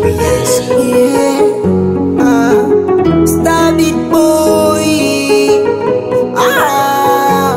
Yeah. Ah. Star Beat Boy. Ah.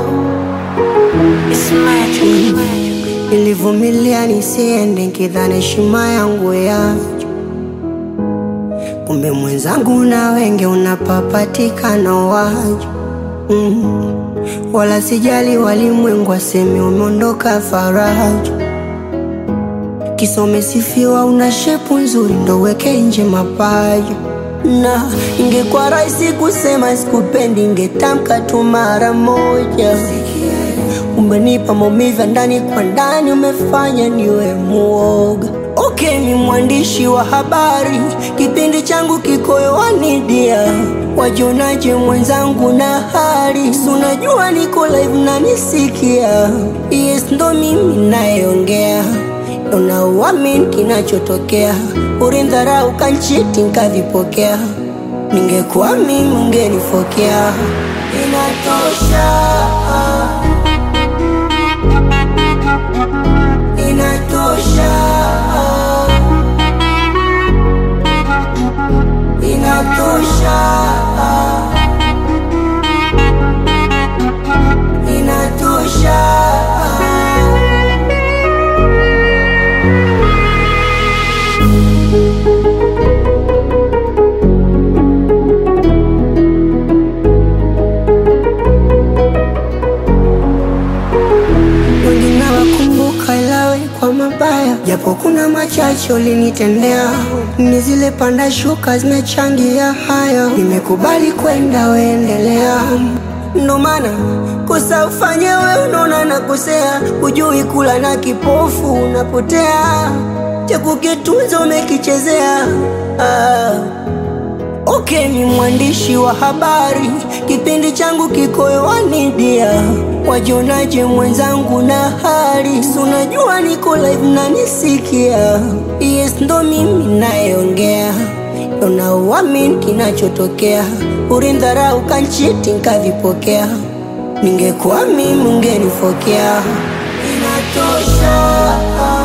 Nilivumilia nisiende nkidhani heshima yangu yacho, kumbe mwenzangu na wenge unapapatikana wacho mm. Wala sijali walimwengu waseme umeondoka faraja, kisome sifiwa, una shepu nzuri ndo weke nje mapaja na ingekuwa rahisi kusema sikupendi, ingetamka tu mara moja. Umenipa maumivu ya ndani kwa ndani, umefanya niwe muoga. Okay, ni mwandishi wa habari, kipindi changu kiko hewani dia. Wajionaje mwenzangu na hali, si unajua niko live na nisikia. Yes, ndo mimi nayeongea, unauamini kinachotokea. Ulindharau kanchiti nkavipokea, ningekuwa mimi ungenifokea. Inatosha. Inatosha. Inatosha. Inatosha. Wengi nawakumbuka ilawe kwa mabaya, japo kuna machache ulinitendea. Ni zile panda shuka zimechangia haya, nimekubali kwenda, weendelea. Ndo maana kosa ufanye we, unaona nakosea, hujui kula na kipofu unapotea, cha kukitunza umekichezea ah. Okay, ni mwandishi wa habari, kipindi changu kiko hewani dia. Wajionaje mwenzangu na hali, si unajua niko live na nisikia. Yes, ndo mimi nayeongea, unauamini kinachotokea. Ulindharau kanchiti nkavipokea, ningekuwa mimi ungenifokea. Inatosha.